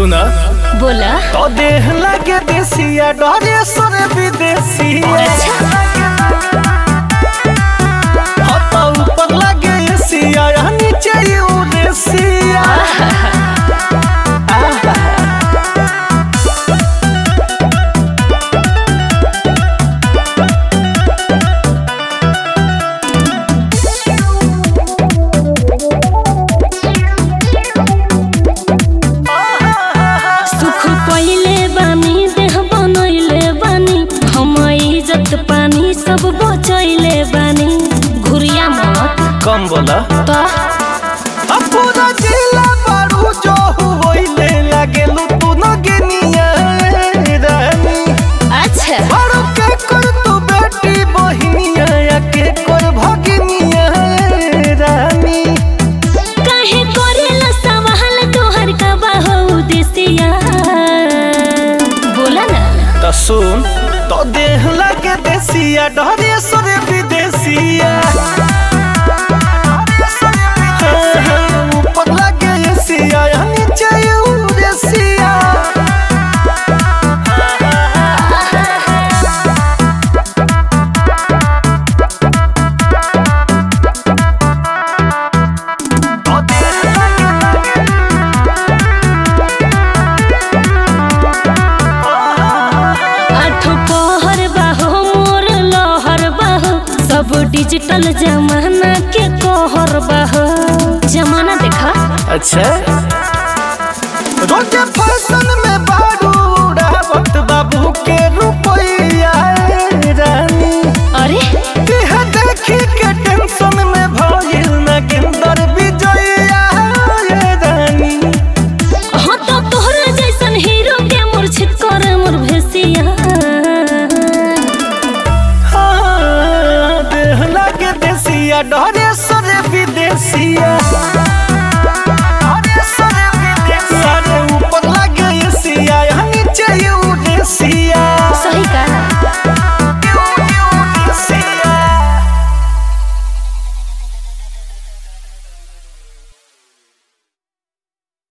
सुना बोला तो देह लगे देसिया डरे सर विदेसिया हाँ तो ऊपर लगे एसिया या नीचे यूरेसिया सुख पहिले बानी देह बनैले बानी हम इज्जत पानी सब बचैले बानी घुरिया मत कम बोला तो अब पूरा जिला बारू जो होइले लगे तू न गेनिया रानी अच्छा बारू के कर तू बेटी बहिनिया या के कर भगिनिया रानी काहे करेला सवाल तोहर का बाहु देसिया बोला ना तो सुन तो देह लगे देसिया डरे सरे विदेसिया हाँ, हाँ, ऊपर लगे एसिया या नीचे यूरेसिया तो देह आठ पहर बाहो मोर लहर बाहो सब डिजिटल जमाना के कहर बाहो जमाना देखा अच्छा रोजे फैशन में बारू उड़ावत बाबू के रुपया रानी अरे यह देखी के टेंशन में भइल न गिंदर विजया रानी हाँ तो तोहरा जैसन हीरो के मूर्छित कर मोर भेसिया हाँ, देह लगे देसिया डरे सरे विदेसिया अरे ऊपर लगे एसिया या नीचे यू